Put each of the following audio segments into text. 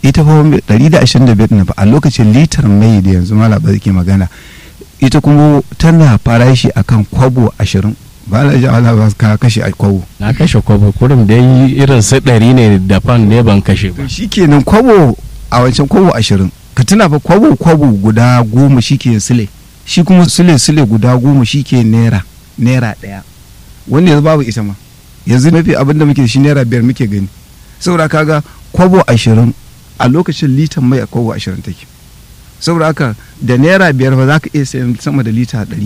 ita fa 125 na fa a lokacin litar mai da yanzu mala ba ke magana ita kuma tana farashi akan kwabo ashirin ba na ji ala ba ka kashe a kwabo na kashe kwabo kurum da yi irin su ɗari ne da fan ne ban kashe ba shi kenan kwabo a wancan kwabo ashirin ka tuna fa kwabo kwabo guda goma shi ke sile shi kuma sile sile guda goma shi ke naira naira ɗaya wanda yanzu babu ita ma yanzu mafi abin da muke da shi naira biyar muke gani saboda kaga kwabo ashirin a lokacin litan mai a kwabo ashirin take saboda haka da naira biyar ba za ka iya sayan sama da lita ɗari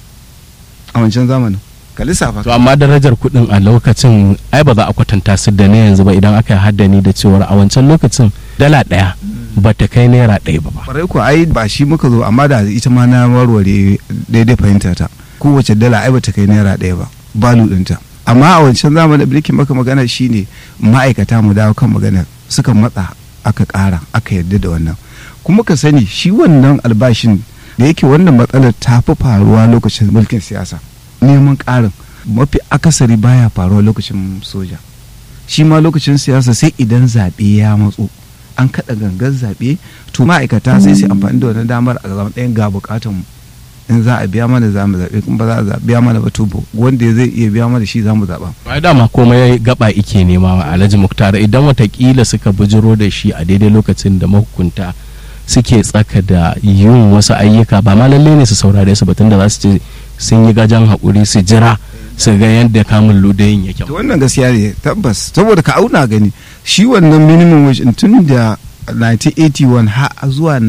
a wancan zamanin ka lissafa to amma darajar kuɗin a lokacin ai ba za a kwatanta su da na yanzu ba idan aka yi haddani da cewar a wancan lokacin dala ɗaya ba ta kai naira ɗaya ba ba kwarai ko ai ba shi muka zo amma da ita ma na warware daidai fahimta ta kowace dala ai ba ta kai naira ɗaya ba balu ɗinta amma a wancan zamanin da nake maka magana shine ma'aikata mu dawo kan magana suka matsa aka ƙara aka yarda da wannan kuma ka sani shi wannan albashin da yake wannan matsalar ta fi faruwa lokacin mulkin siyasa neman ƙarin mafi akasari baya faruwa lokacin soja shi ma lokacin siyasa sai idan zaɓe ya matso an kaɗa gangan zaɓe to ma'aikata sai su amfani da wannan damar a zama ɗayan ga buƙatan mu in za a biya mana za mu zaɓe kuma ba za a biya mana ba to wanda zai iya biya mana shi za mu zaɓa. ba dama komai gaba ike nema wa alhaji muktar idan watakila suka bujiro da shi a daidai lokacin da mahukunta suke tsaka da yin wasu ayyuka ba ma lalle ne su saurare su batun da za su ce sun yi gajan haƙuri su jira su ga yadda kamun ludayin yake. to wannan gaskiya ne tabbas saboda ka auna gani shi wannan minimum wage tun da 1981 har zuwa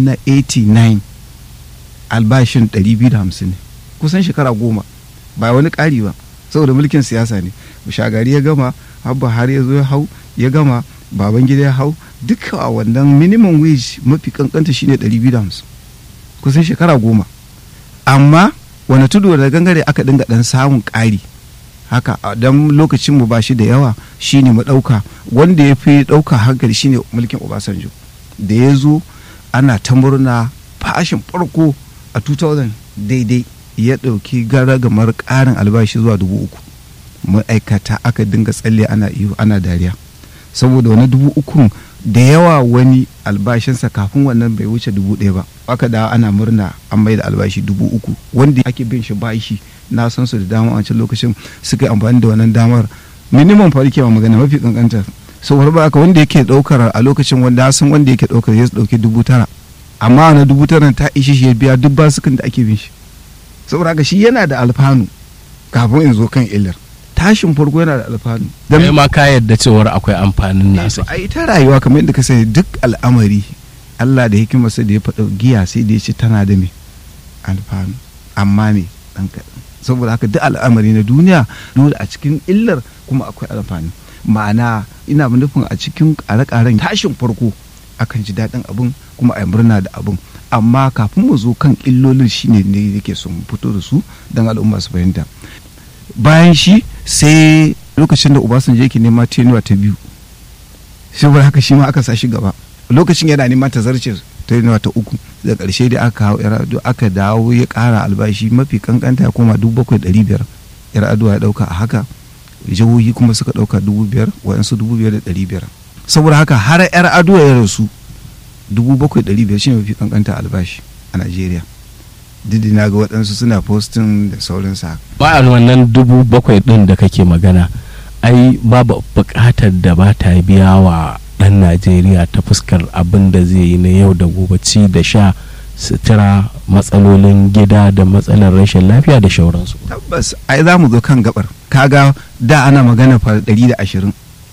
1989 albashin 250 ne kusan shekara goma ba wani ƙari ba saboda mulkin siyasa ne shagari ya gama habba har ya zo ya hau ya gama baban gida ya hau duka a wannan minimum wage mafi kankanta shine 250 kusan shekara goma amma wani tudu da gangare aka dinga dan samun ƙari haka dan lokacin mu ba shi da yawa shine mu ɗauka wanda ya fi ɗauka hankali shine mulkin obasanjo da ya zo ana ta murna fashin farko a 2000 daidai ya ɗauki garagamar ƙarin albashi zuwa dubu uku ma'aikata aka dinga tsalle ana iyo ana dariya saboda wani dubu ukun da yawa wani albashinsa kafin wannan bai wuce dubu ɗaya ba aka da ana murna an mai da albashi dubu uku wanda ake bin shi bashi na san su da dama a wancan lokacin suka yi amfani da wannan damar minimum farke ma magana mafi kankanta saboda ba aka wanda yake ɗaukar a lokacin wanda san wanda yake ɗaukar ya ɗauki dubu tara amma na dubu tara ta ishi shi ya biya duk basukan da ake bin shi saboda haka shi yana da alfanu kafin in zo kan illar tashin farko yana da alfanu dan ma ka yadda cewar akwai amfanin nasa ai ta rayuwa kamar yadda ka sani duk al'amari Allah da hikimarsa da ya faɗa giya sai da ya ce tana da me alfanu amma me dan kaɗan saboda haka duk al'amari na duniya dole a cikin illar kuma akwai alfanu ma'ana ina nufin a cikin ƙare-ƙaren tashin farko akan ji daɗin abin kuma a murna da abin amma kafin mu zo kan illolin shine ne yake son fito da su don al'umma su fahimta bayan shi sai lokacin da obasanjo yake nema tenuwa ta biyu saboda haka shi ma aka sa shi gaba lokacin yana neman ta zarce tenuwa ta uku da ƙarshe da aka hau yar'adu aka dawo ya ƙara albashi mafi kankanta ya koma dubu bakwai ɗari biyar yar'adu ya ɗauka a haka jihohi kuma suka ɗauka dubu biyar waɗansu dubu biyar da ɗari biyar saboda haka har yar ado ya rasu dubu bakwai ɗari biyar shi mafi kankanta albashi a najeriya didi na ga waɗansu suna postin da sauransa ba a wannan dubu bakwai ɗin da kake magana ai babu buƙatar da ba ta biya wa ɗan najeriya ta fuskar abin da zai yi na yau da gobe ci da sha sutura matsalolin gida da matsalar rashin lafiya da shauransu tabbas ai za mu zo kan gabar kaga da ana magana fa ɗari da ashirin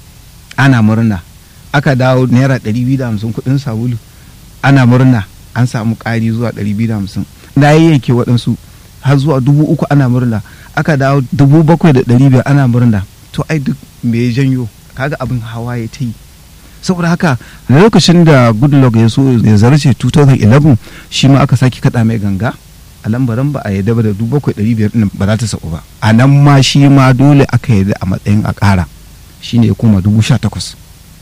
ana murna aka dawo naira ɗari biyu da hamsin kuɗin sabulu ana murna an samu ƙari zuwa ɗari biyu da hamsin na yayyanke waɗansu har zuwa dubu uku ana murna aka dawo dubu bakwai da ɗari biyar ana murna to ai duk me ya janyo kaga abin hawa ya ta yi saboda haka lokacin da goodluck ya so ya zarce 2011 shi ma aka sake kaɗa mai ganga a lambaran ba a yadda ba da dubu bakwai ɗari biyar ɗin ba za ta sauko ba a nan ma shi ma dole aka yadda a matsayin a ƙara shine ya koma dubu sha takwas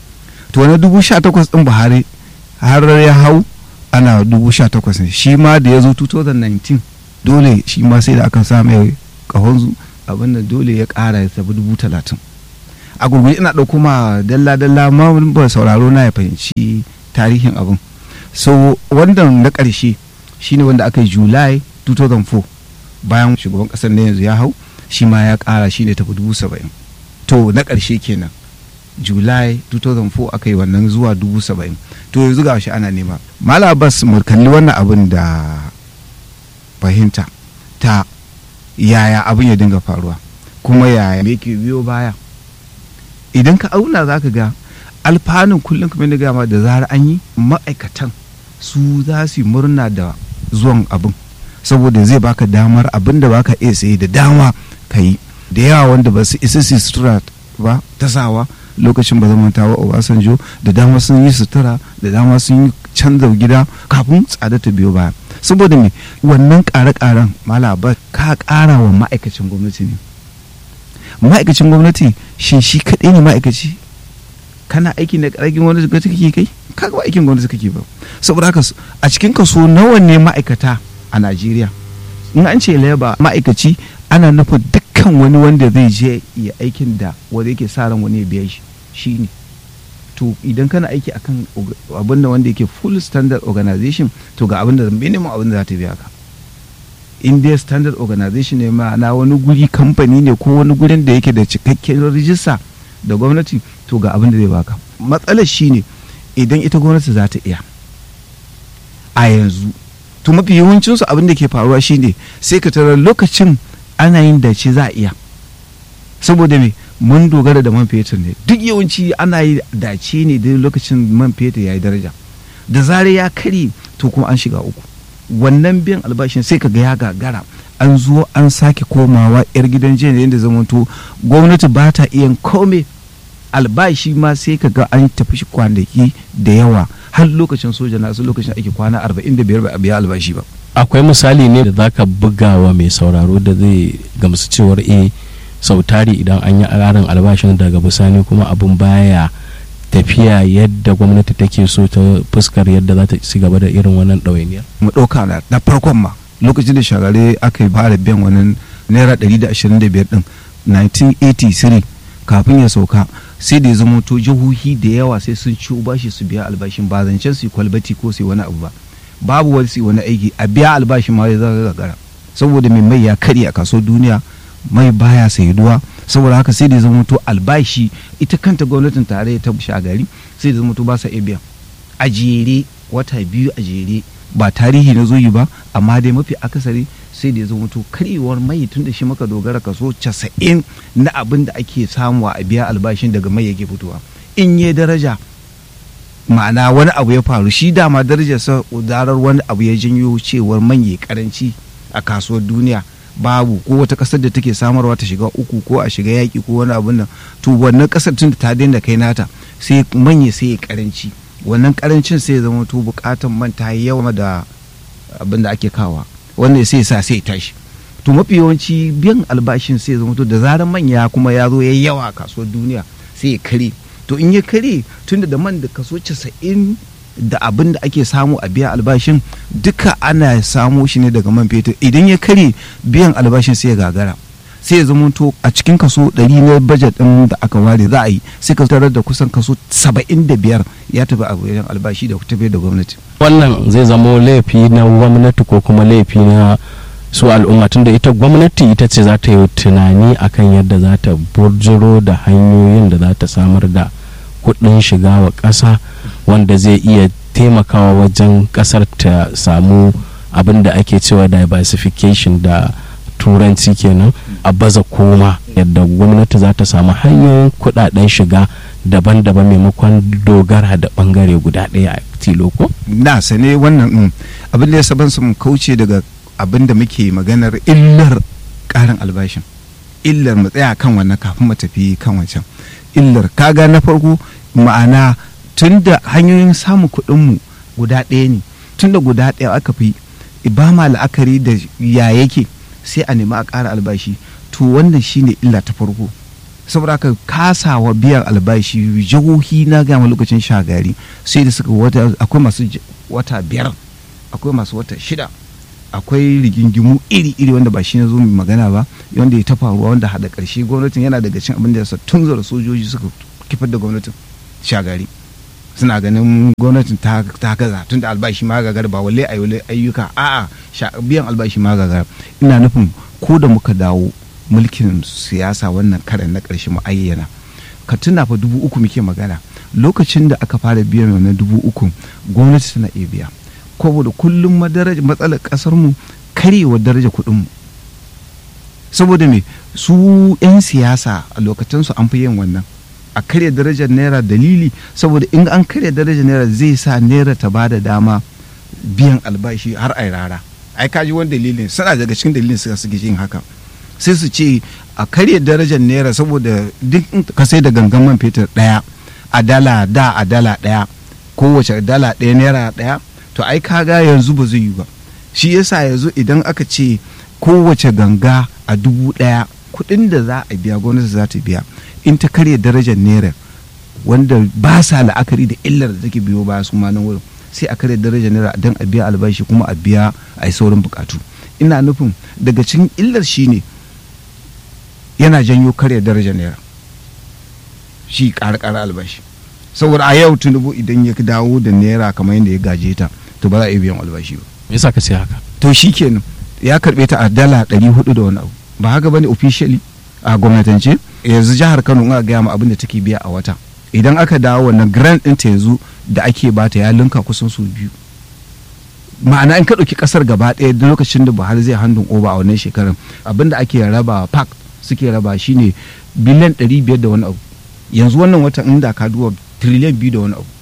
to wani dubu sha takwas ɗin buhari har ya hau ana dubu sha takwas ne shi ma da ya zo 2019 dole shi ma sai da aka sa mai kahon abin da dole ya ƙara ya tafi dubu talatin a gurguje ina ɗauko ma dalla-dalla ma ba sauraro na ya fahimci tarihin abin so wannan na ƙarshe shine wanda aka yi july 2004 bayan shugaban ƙasar na yanzu ya hau shi ma ya ƙara shi ne tafi dubu saba'in to na ƙarshe kenan july 2004 aka yi wannan zuwa dubu saba'in to yanzu ga shi ana nema mala abbas mu kalli wannan abin da fahimta ta yaya abin ya dinga faruwa kuma yaya me ke biyo baya idan ka auna za ka ga alfanun kullum kamar da gama da zarar an yi ma'aikatan su za su yi murna da zuwan abin saboda zai baka damar abin da baka iya saye da dama ka yi da yawa wanda ba su isa su sutura ba ta sawa lokacin ba zama tawa obasanjo da dama sun yi sutura da dama sun yi canza gida kafin tsada ta biyo baya saboda me wannan ƙare-ƙaren malaba ka ƙara wa ma'aikacin gwamnati ne ma'aikacin gwamnati shin shi kaɗai ne ma'aikaci kana aiki na ƙarƙin gwamnati kake kai kaga aikin gwamnati kake ba saboda haka a cikin kaso nawa ne ma'aikata a najeriya in an ce leba ma'aikaci ana nufin dukkan wani wanda zai je ya aikin da wanda yake sa ran wani ya biya shi shine to idan kana aiki akan abin da wanda yake full standard organization to ga abin da minimum abin da za ta biya ka in dai standard organization ne ma'ana wani guri kamfani ne ko wani gurin da yake da cikakken rijista da gwamnati to ga abin da zai baka matsalar shine idan ita gwamnati za ta iya a yanzu to mafi yawancinsu abin da ke faruwa shine sai ka tarar lokacin ana yin dace za a iya saboda me mun dogara da man fetur ne duk yawanci ana yi dace ne da lokacin man fetur ya yi daraja da zare ya kare to kuma an shiga uku wannan biyan albashin sai ka ga ya gagara an zo an sake komawa yar gidan jiya da yadda zamanto gwamnati ba ta iya kome albashi ma sai ka ga an tafi shi kwanaki da yawa har lokacin soja na lokacin ake kwana 45 ba a biya albashi ba akwai misali ne da zaka buga wa mai sauraro da zai gamsu cewar e sau tari idan an yi ƙarin albashin daga bisani kuma abin baya tafiya yadda gwamnati take so ta fuskar yadda za ta ci gaba da irin wannan ɗawainiyar mu ɗauka na na farkon ma lokacin da shagare aka yi fara biyan wani naira 125 din 1983 kafin ya sauka sai da ya zama to jihohi da yawa sai sun ciwo bashi su biya albashin ba zancen su kwalbati ko su wani abu ba babu wani su wani aiki a biya albashin ma ya zaga gagara saboda mai mai ya karya a kaso duniya mai baya saiduwa saboda haka sai da ya zama to albashi ita kanta gwamnatin tarayya ta shagari sai da zama to ba sa iya biya a jere wata biyu a jere ba tarihi na zoyi ba amma dai mafi akasari sai da ya zama to karyewar mai tun da shi maka dogara kaso casa'in na abin da ake samuwa a biya albashin daga mai yake fitowa in yi daraja ma'ana wani abu ya faru shi dama darajarsa zarar wani abu ya janyo cewar manye karanci a kasuwar duniya babu ko wata kasar da take samarwa ta shiga uku ko a shiga yaƙi ko wani abun nan to wannan kasar tun da ta daina kai nata sai manye sai ya karanci wannan karancin sai ya zama to bukatan man ta yi yawa da abin da ake kawa wanda sai sa sai tashi to mafi yawanci biyan albashin sai ya zama to da zarar manya kuma ya zo ya yi yawa a kasuwar duniya sai ya kare to in ya kare tunda da man da kaso casa'in da abin da ake samu a biya albashin duka ana samo shi ne daga man fetur idan ya kare biyan albashin sai ya gagara sai ya zama to a cikin kaso 100 na bajet din da aka ware za a yi sai ka tarar da kusan kaso 75 ya tafi a wajen albashi da tafi da gwamnati wannan zai zamo laifi na gwamnati ko kuma laifi na su al'umma tunda ita gwamnati ita ce za ta yi tunani akan yadda za ta burjiro da hanyoyin da za ta samar da kuɗin shiga wa ƙasa wanda zai iya taimakawa wajen ƙasar ta samu abin da ake cewa diversification da turanci kenan a baza koma yadda gwamnati za ta samu hanyoyin kuɗaɗen shiga daban-daban maimakon dogara da ɓangare guda ɗaya a tilo ko? na sane wannan abin da ya saban su kauce daga abin da muke maganar illar ƙarin albashin illar mu tsaya kan wannan kafin mu tafi kan wancan illar kaga na farko ma'ana tun da hanyoyin samun kuɗinmu guda ɗaya ne tun da guda ɗaya aka fi ba ma la'akari da ya yake sai a nemi a ƙara albashi to wannan shine illa ta farko saboda haka kasawa biyan albashi jihohi na gama lokacin shagari sai da suka wata akwai masu wata biyar akwai masu wata shida akwai rigingimu iri-iri wanda ba shi ne zo mai magana ba wanda ya ta faruwa wanda hada karshe gwamnatin yana daga cin abin da ya sa tun zara sojoji suka kifar da gwamnatin shagari suna ganin gwamnatin ta gaza tun da albashi ma gagar ba wale ayyuka a'a biyan albashi ma gagar ina nufin ko da muka dawo mulkin siyasa wannan karen na ƙarshe mu ayyana ka tuna fa dubu uku muke magana lokacin da aka fara biyan wannan dubu uku gwamnati tana iya biya saboda kullum matsalar kasar mu karewa daraja kuɗin mu saboda me su 'yan siyasa a lokacin su an fi yin wannan a karya darajar naira dalili saboda in an karya darajar naira zai sa naira ta bada dama biyan albashi har ai rara ai kaji wani dalilin suna daga cikin dalilin suka suke yin haka sai su ce a karya darajar naira saboda duk ka sai da gangan man fetur daya a dala da a dala daya kowace dala daya naira daya to ai kaga yanzu ba zai yi ba shi yasa yanzu idan aka ce kowace ganga a dubu daya kuɗin da za a biya gwamnati za ta biya in ta karya darajar naira wanda ba sa la'akari da illar da take biyo ba su ma nan wurin sai a karya darajar naira don a biya albashi kuma a biya a yi saurin bukatu ina nufin daga cikin illar shine yana janyo karya darajar naira shi ƙara albashi saboda a yau tunubu idan ya dawo da naira kamar yadda ya gaje ta to ba za a iya biyan albashi ba me yasa ka ce haka to shi kenan ya karbe ta a dala ɗari hudu da wani abu ba haka bane officially a gwamnatance yanzu jihar kano aka gaya ma abin da take biya a wata idan aka dawo wannan grant ɗin ta yanzu da ake bata ya linka kusan su biyu ma'ana in ka ɗauki ƙasar gaba ɗaya da lokacin da buhari zai handun oba a wannan shekarar abin da ake raba park suke raba shine biliyan ɗari biyar da wani abu yanzu wannan watan inda ka duba triliyan biyu da wani abu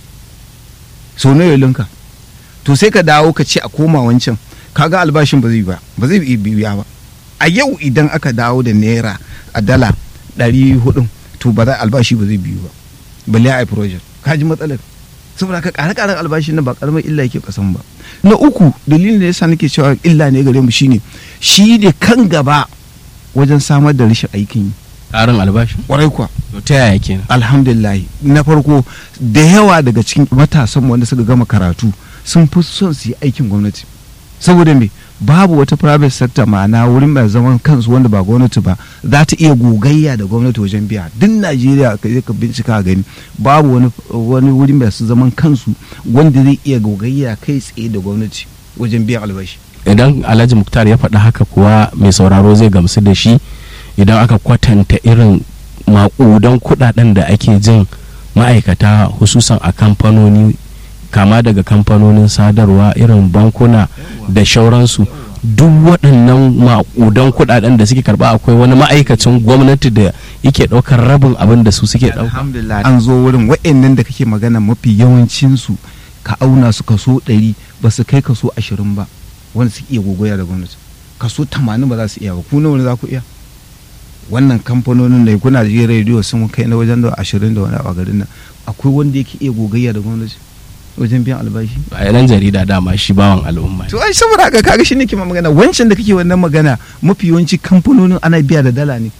sau nawa linka to sai ka dawo ka ce a koma wancan kaga albashin ba zai ba ba zai biya ba a yau idan aka dawo da naira a dala ɗari hudu to ba za albashi ba zai biyu ba balle a project ka ji matsalar saboda ka ƙare ƙaren albashin nan ba ƙaramar illa yake kasan ba na uku dalilin da yasa nake cewa illa ne gare mu shine shi ne kan gaba wajen samar da rashin aikin yi ƙarin albashi ƙwarai kuwa ta yaya kenan alhamdulillah na farko da yawa daga cikin matasan wanda suka gama karatu sun fi son su yi aikin gwamnati saboda me babu wata private sector ma'ana wurin mai zaman kansu wanda ba gwamnati ba za ta iya gogayya da gwamnati wajen biya duk najeriya ka je ka bincika gani babu wani wani wurin mai su zaman kansu wanda zai iya gogayya kai tsaye da gwamnati wajen biyan albashi idan alhaji muktar ya faɗi haka kuwa mai sauraro zai gamsu da shi idan aka kwatanta irin maƙudan kuɗaɗen da ake jin ma'aikata hususan a kamfanoni kama daga kamfanonin sadarwa irin bankuna da shauransu duk waɗannan maƙudan kuɗaɗen da suke karɓa akwai wani ma'aikacin gwamnati da yake ɗaukar rabin abin da su suke ɗauka alhamdulillah an zo wurin wa'annan da kake magana mafi yawancinsu ka auna su kaso ɗari ba su kai kaso ashirin ba wanda suke iya gogoya da gwamnati kaso tamanin ba za su iya ba ku nawa za ku iya wannan kamfanonin da kuna ji rediyo sun kai na wajen da ashirin da wani a garin nan akwai wanda yake iya gogayya da gwamnati wajen biyan albashi a yanan jarida dama shi bawan al'umma to ai saboda haka kaga shi ne ke magana wancan da kake wannan magana mafi yawanci kamfanonin ana biya da dala ne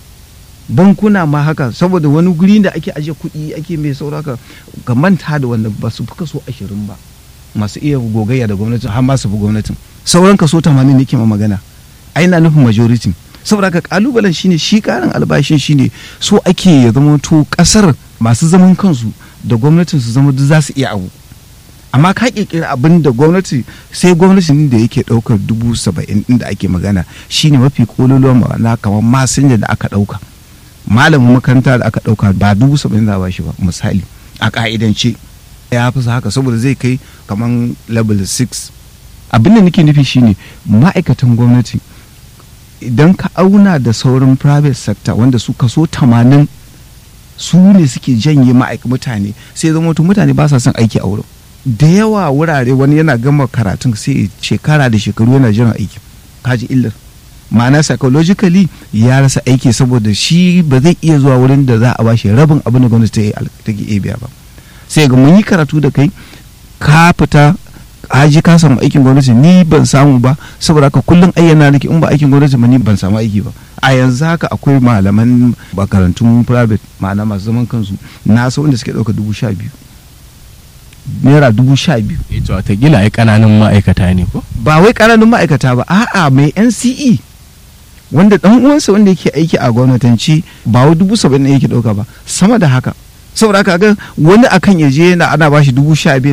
bankuna ma haka saboda wani guri da ake ajiye kuɗi ake mai sauraka ka manta da wanda ba su fi kaso ashirin ba masu iya gogayya da gwamnatin har ma su fi gwamnatin sauran kaso tamanin ne ke ma magana ai na nufin majority saboda haka kalubalen shine shi karin albashin shine so ake ya zama to kasar masu zaman kansu da gwamnatin su zama duk za su iya abu amma ka kirkiri abin da gwamnati sai gwamnatin da yake daukar dubu saba'in inda ake magana shine mafi kololuwa ma'ana kamar masinja da aka dauka malamin makaranta da aka dauka ba dubu saba'in za a bashi ba misali a ka'idance ya fi haka saboda zai kai kamar level 6 abin da nake nufi shine ma'aikatan gwamnati idan ka auna da sauran private sector wanda su kaso 80 su ne suke janye ma'aikatan mutane sai zama mutane ba sa son aiki a wurin da yawa wurare wani yana gama karatun sai shekara da shekaru yana jiran aiki kaji illar ma'ana psychologically ya rasa aiki saboda shi ba zai iya zuwa wurin da za a bashi rabin abin da gwamnati ta ke biya ba sai ga mun yi karatu da kai ka fita haji ka samu aikin gwamnati ni ban samu ba saboda haka kullum ayyana nake in ba aikin gwamnati ba ni ban samu aiki ba a yanzu haka akwai malaman makarantun private ma'ana masu zaman kansu na san wanda suke ɗauka dubu sha biyu naira dubu sha biyu ita watakila ai kananun ma'aikata ne ko ba wai ƙananun ma'aikata ba a'a mai nce wanda dan uwansa wanda yake aiki a gwamnatanci ba wai dubu saba'in ne yake ɗauka ba sama da haka saboda haka ga wani akan ya je yana ana bashi dubu sha biyar